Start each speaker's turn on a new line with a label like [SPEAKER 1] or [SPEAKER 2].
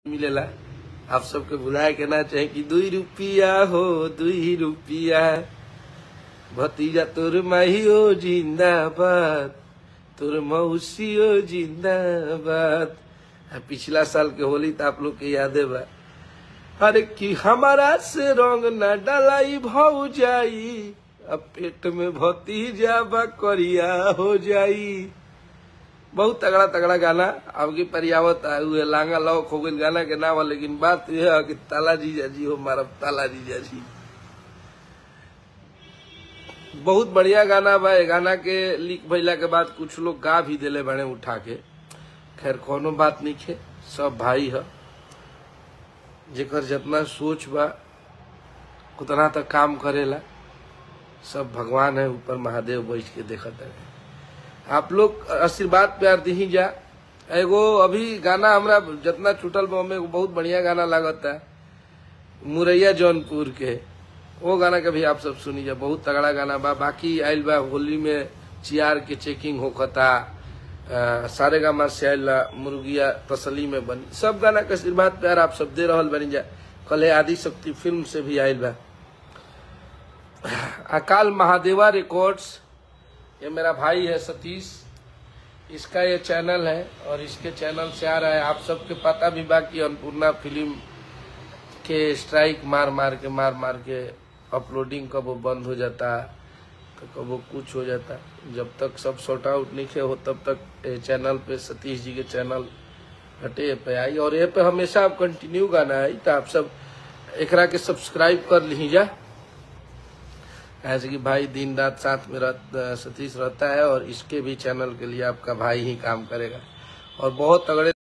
[SPEAKER 1] मिलेला आप सबके भुलाए के ना चाहे कि दुई रुपिया हो दुई रुपिया भतीजा तोर माहियो जिंदाबाद तोर मौसियो जिंदाबाद आ, पिछला साल के होली तो आप लोग के यादे बा अरे कि हमारा से रंग न डलाई भौ जाई अब पेट में भतीजा बा करिया हो जाई बहुत तगड़ा तगड़ा गाना आपकी परियावत आए हुए लांगा लौक हो गई गाना के नाम है लेकिन बात यह है कि ताला जीजा जी हो मारा ताला जीजा जी बहुत बढ़िया गाना बा ए गाना के लिख भैला के बाद कुछ लोग गा भी दिले बने उठा के खैर कोनो बात नहीं खे सब भाई है जेकर जितना सोच बा उतना तक काम करेला सब भगवान है ऊपर महादेव बैठ के देखत है आप लोग आशीर्वाद प्यार दी जा एगो अभी गाना हमरा जितना छूटल बा ओमे एगो बहुत बढ़िया गाना लागत है मुरैया जौनपुर के वो गाना के भी आप सब सुनी जा बहुत तगड़ा गाना बा बाकी आयल बा होली में चियार के चेकिंग होखता अ, सारे गामा से आयल बा, मुर्गिया तसली में बनी सब गाना के आशीर्वाद प्यार आप सब दे रहल बनी जा कल आदि शक्ति फिल्म से भी आयल बा अकाल महादेवा रिकॉर्ड्स ये मेरा भाई है सतीश इसका ये चैनल है और इसके चैनल से आ रहा है आप सबके पता भी बा कि अन्नपूर्णा फिल्म के स्ट्राइक मार मार के मार मार के अपलोडिंग कब वो बंद हो जाता तो कब वो कुछ हो जाता जब तक सब सॉर्ट आउट नहीं हो तब तक ये चैनल पे सतीश जी के चैनल हटे पे आई और ये पे हमेशा आप कंटिन्यू गाना है तो आप सब एकरा के सब्सक्राइब कर ली जा ऐसे कि भाई दिन रात साथ में रह, सतीश रहता है और इसके भी चैनल के लिए आपका भाई ही काम करेगा और बहुत तगड़े